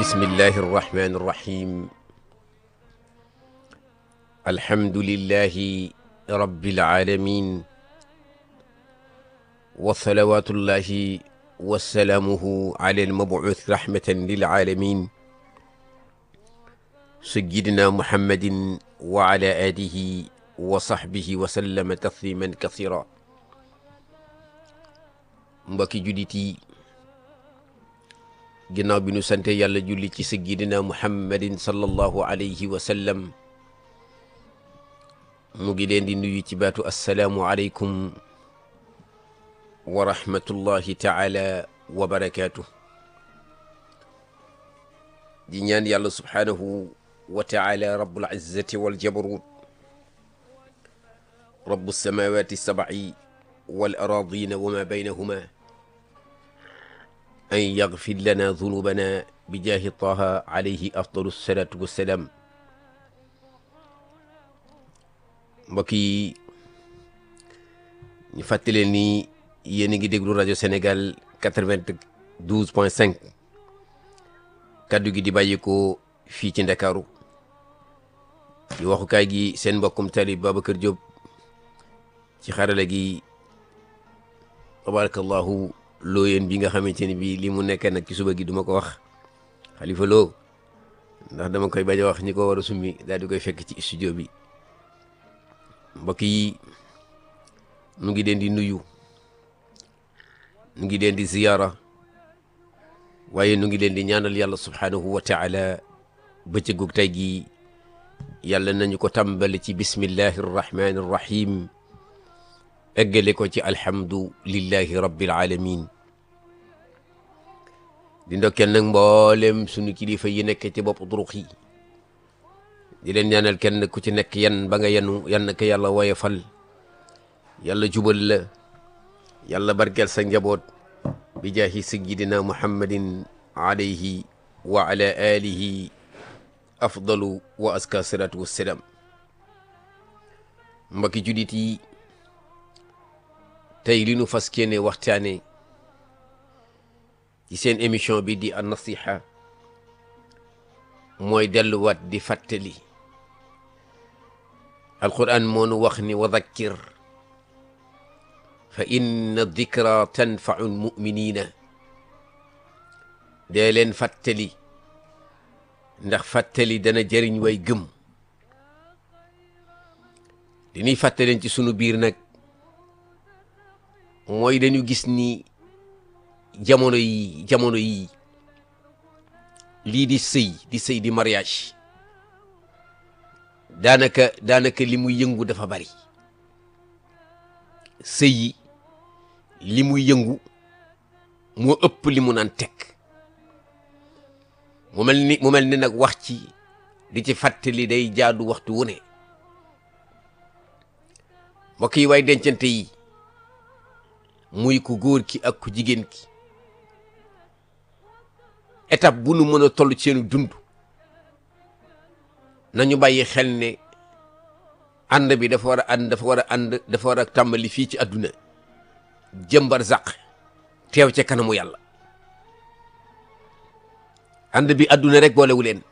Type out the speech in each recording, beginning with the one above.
bismillahi irrahmani irrahim alhamdulillahi rabbil alamin wa salawatullahi wa salaamuhu ala almabuuth rahmatan lil alamin sayyidina muhammadin wa ala alihi wa sahbihi wa sallama tasliman kasira mbokki julit yi ginnaaw bi nu sante yàlla julli ci sayyidina muhammadin sallallahu alayhi wa sallam mu ngi leen di nuyu ci baatu assalaamu aleykum wa rahmatullahi taala wa barakaatu di ñaan yàlla subhaanahu wa taala rabbul izzati wal jabarut rabbu samawati sabai wal aradina wa ma baynahuma an yagfir lana zunubana bi jaahi taha alayhi afdalu salatu wassalaam mbokk yi ñu fàttaleen ni yéen a ngi déglu rajo Sénégal quatre-vingt-douze point cinq kaddu gi di bàyyikoo fii ci Ndakaaru di waxukaay gi seen mbokkum talib Babacar Diop ci xarala gi tabarakallahu looyeen bi nga xamante ni bii li mu nekk nag ci suba gi duma ko wax xalifa loo ndax dama koy bañ a wax ñi ko war a summi daal di koy fekk ci studio bi mbokk yi nu ngi leen di nuyu nu ngi leen di ziyaara waaye nu ngi leen di ñaanal yàlla subhaanahu wa taala bëccëgug tey gi yàlla nañu ko tàmbali ci bismillahi arrahmani arrahim eggale ko ci alhamdu lillahi rabbil alamin di ndokkeel nag mboolem sunu kilifa yi nekk ci bopp durux yi di leen ñaanal kenn ku ci nekk yan ba nga yenu yan ko yàlla woyofal yàlla jubal la yàlla barkeel sa njaboot bi jaahi sayyidina muhammadin alayhi wa ala alihi afdalu wa aska salatu wassalaam mbokki judit yi tey li nu fas kéene waxtaane ci seen émission bi di an nasiha mooy delluwaat di fàttali alquran moo nu wax ni wa dhakkir fa inna dikra tanfau lmuminina dee leen fàttali ndax fàttali dana jëriñ way gëm li ñuy fàttaleen ci sunu biir nag mooy dañu gis ni jamono yi jamono yi lii di sëy di sëy di mariage daanaka daanaka li muy yëngu dafa bari sëy yi li muy yëngu moo ëpp li mu naan teg mu mel ni mu mel ni nag wax ci di ci fàttali day jaadu waxtu wu ne mbokk yi waay dencante yi muy ku góor ki ak ku jigéen ki étape bu nu mën a toll ci seenu dund nañu bàyyi xel ne ànd bi dafa war a ànd dafa war a ànd dafa war a tàmbali fii ci àdduna jëmbar zaq teew ca kanamu yàlla ànd bi àdduna rek boolewu leen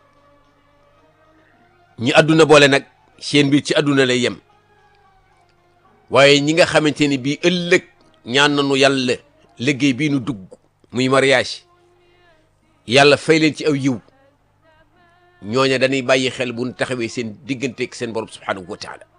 ñi àdduna boole nag seen biir ci àdduna lay yem waaye ñi nga xamante ni bii ëllëg ñaan nañu yàlla liggéey bii nu dugg muy mariage yàlla fay leen ci aw yiw ñooña dañuy bàyyi xel bu ñu taxawee seen digganteeg seen borom subhanahu wa taala